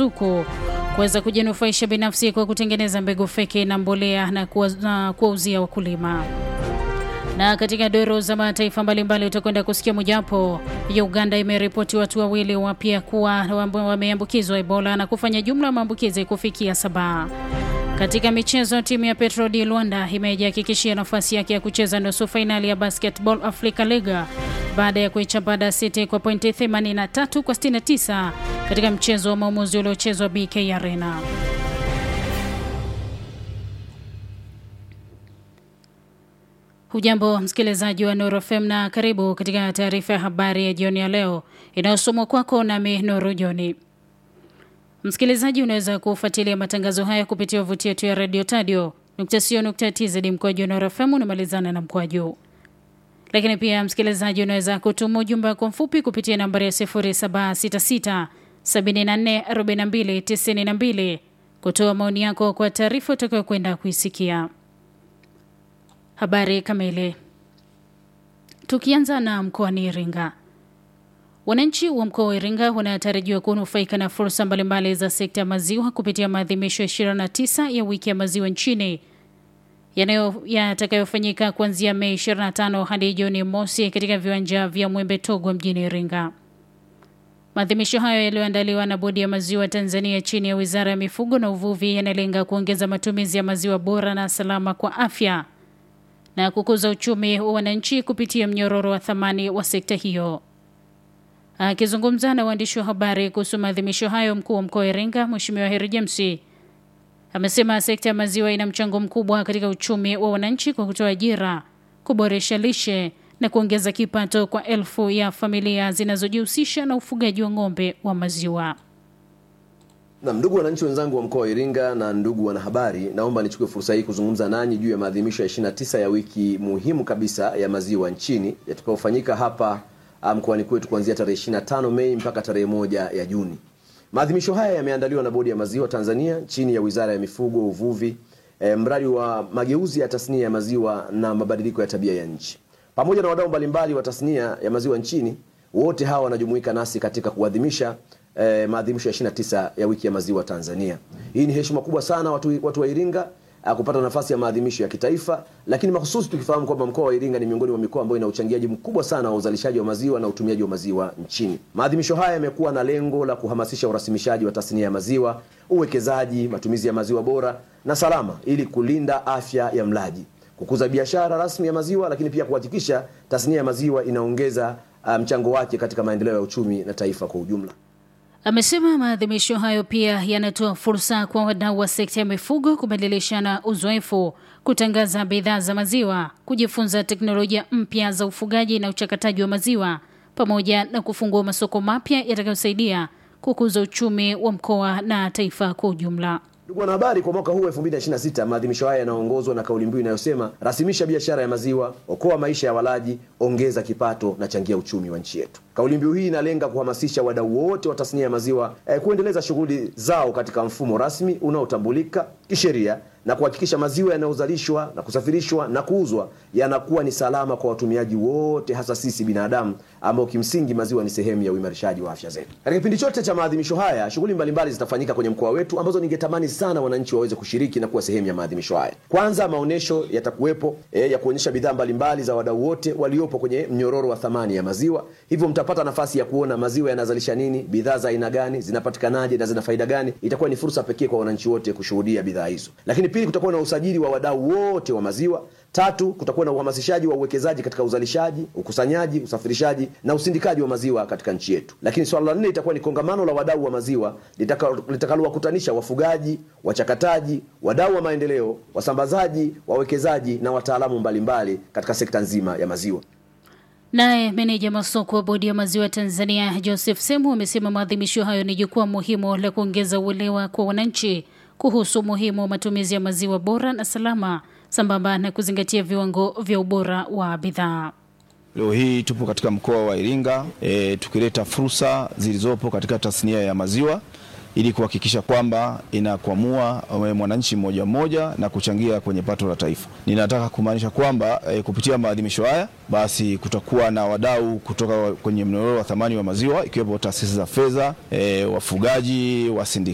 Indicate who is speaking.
Speaker 1: ruzuku kuweza kujinufaisha binafsi kwa kutengeneza mbegu feki na mbolea na kuwauzia wakulima. Na katika doro za mataifa mbalimbali utakwenda kusikia mojawapo ya Uganda imeripoti watu wawili wapya kuwa wameambukizwa Ebola na kufanya jumla ya maambukizi kufikia saba. Katika michezo, timu ya Petro di Luanda imejihakikishia nafasi yake ya kucheza nusu fainali ya Basketball Africa League baada ya kuichapa Dar City kwa pointi 83 kwa 69 katika mchezo wa maamuzi uliochezwa BK Arena. Hujambo msikilizaji wa Nuru FM na karibu katika taarifa ya habari ya jioni ya leo inayosomwa kwako nami Nuru Joni. Msikilizaji, unaweza kufuatilia matangazo haya kupitia wavuti yetu ya radio tadio tz mkwaju Nuru FM unamalizana na mkwaju. Lakini pia msikilizaji, unaweza kutuma ujumbe wako mfupi kupitia nambari ya 0766 7442 92 kutoa maoni yako kwa taarifa utakayokwenda kuisikia. Habari kamili. Tukianza na mkoani Iringa, wananchi wa mkoa wa Iringa wanatarajiwa kunufaika na fursa mbalimbali za sekta ya maziwa kupitia maadhimisho ya 29 ya wiki ya maziwa nchini yatakayofanyika kuanzia Mei 25 hadi Juni mosi katika viwanja vya Mwembe Togwa mjini Iringa. Maadhimisho hayo yaliyoandaliwa na Bodi ya Maziwa Tanzania chini ya Wizara ya Mifugo na Uvuvi yanalenga kuongeza matumizi ya maziwa bora na salama kwa afya na kukuza uchumi wa wananchi kupitia mnyororo wa thamani wa sekta hiyo. Akizungumza na waandishi wa habari kuhusu maadhimisho hayo, mkuu wa mkoa wa Iringa Mheshimiwa Heri James amesema sekta ya maziwa ina mchango mkubwa katika uchumi wa wananchi kwa kutoa ajira, kuboresha lishe na kuongeza kipato kwa elfu ya familia zinazojihusisha na ufugaji wa ng'ombe wa maziwa.
Speaker 2: Na ndugu wananchi wenzangu wa mkoa wa Iringa na ndugu wanahabari, naomba nichukue fursa hii kuzungumza nanyi juu ya maadhimisho ya 29 ya wiki muhimu kabisa ya maziwa nchini yatakayofanyika hapa mkoani kwetu kuanzia tarehe 25 Mei mpaka tarehe moja ya Juni. Maadhimisho haya yameandaliwa na Bodi ya Maziwa Tanzania chini ya Wizara ya Mifugo, Uvuvi, e, mradi wa mageuzi ya tasnia ya maziwa na mabadiliko ya tabia ya nchi, pamoja na wadau mbalimbali wa tasnia ya maziwa nchini. Wote hawa wanajumuika nasi katika kuadhimisha eh, maadhimisho ya 29 ya wiki ya maziwa Tanzania. Hii ni heshima kubwa sana watu, watu wa Iringa kupata nafasi ya maadhimisho ya kitaifa, lakini mahususi tukifahamu kwamba mkoa wa Iringa ni miongoni mwa mikoa ambayo ina uchangiaji mkubwa sana wa uzalishaji wa maziwa na utumiaji wa maziwa nchini. Maadhimisho haya yamekuwa na lengo la kuhamasisha urasimishaji wa tasnia ya maziwa, uwekezaji, matumizi ya maziwa bora na salama, ili kulinda afya ya mlaji, kukuza biashara rasmi ya maziwa, lakini pia kuhakikisha tasnia ya maziwa inaongeza mchango um, wake katika maendeleo ya uchumi na taifa kwa ujumla.
Speaker 1: Amesema maadhimisho hayo pia yanatoa fursa kwa wadau wa sekta ya mifugo kubadilishana uzoefu, kutangaza bidhaa za maziwa, kujifunza teknolojia mpya za ufugaji na uchakataji wa maziwa, pamoja na kufungua masoko mapya yatakayosaidia kukuza uchumi wa mkoa na taifa kwa ujumla.
Speaker 2: Ndugu wanahabari, kwa mwaka huu 2026 maadhimisho haya yanaongozwa na kauli mbiu inayosema rasimisha biashara ya maziwa, okoa maisha ya walaji, ongeza kipato na changia uchumi wa nchi yetu. Kauli mbiu hii inalenga kuhamasisha wadau wote wa tasnia ya maziwa eh, kuendeleza shughuli zao katika mfumo rasmi unaotambulika kisheria na kuhakikisha maziwa yanayozalishwa na kusafirishwa na kuuzwa yanakuwa ni salama kwa watumiaji wote, hasa sisi binadamu ambao kimsingi maziwa ni sehemu ya uimarishaji wa afya zetu. Katika kipindi chote cha maadhimisho haya, shughuli mbalimbali zitafanyika kwenye mkoa wetu ambazo ningetamani sana wananchi waweze kushiriki na kuwa sehemu ya maadhimisho haya. Kwanza, maonyesho yatakuwepo eh, ya kuonyesha bidhaa mbalimbali za wadau wote waliopo kwenye mnyororo wa thamani ya maziwa, hivyo mtapata nafasi ya kuona maziwa yanazalisha nini, bidhaa za aina gani, zinapatikanaje na zina faida gani. Itakuwa ni fursa pekee kwa wananchi wote kushuhudia bidhaa hizo. Lakini pili, kutakuwa na usajili wa wadau wote wa maziwa. Tatu, kutakuwa na uhamasishaji wa uwekezaji katika uzalishaji, ukusanyaji, usafirishaji na usindikaji wa maziwa katika nchi yetu. Lakini swala la nne itakuwa ni kongamano la wadau wa maziwa litakalowakutanisha wafugaji, wachakataji, wadau wa maendeleo, wasambazaji, wawekezaji na wataalamu mbalimbali katika sekta nzima ya maziwa.
Speaker 1: Naye meneja masoko wa bodi ya maziwa Tanzania Joseph Semu amesema maadhimisho hayo ni jukwaa muhimu la kuongeza uelewa kwa wananchi kuhusu umuhimu wa matumizi ya maziwa bora na salama sambamba na kuzingatia viwango vya ubora wa bidhaa.
Speaker 3: Leo hii tupo katika mkoa wa Iringa e, tukileta fursa zilizopo katika tasnia ya maziwa ili kuhakikisha kwamba inakwamua mwananchi mmoja mmoja na kuchangia kwenye pato la taifa. Ninataka kumaanisha kwamba e, kupitia maadhimisho haya basi kutakuwa na wadau kutoka kwenye mnyororo wa thamani wa maziwa ikiwepo taasisi za fedha, e, wafugaji, wasindikaji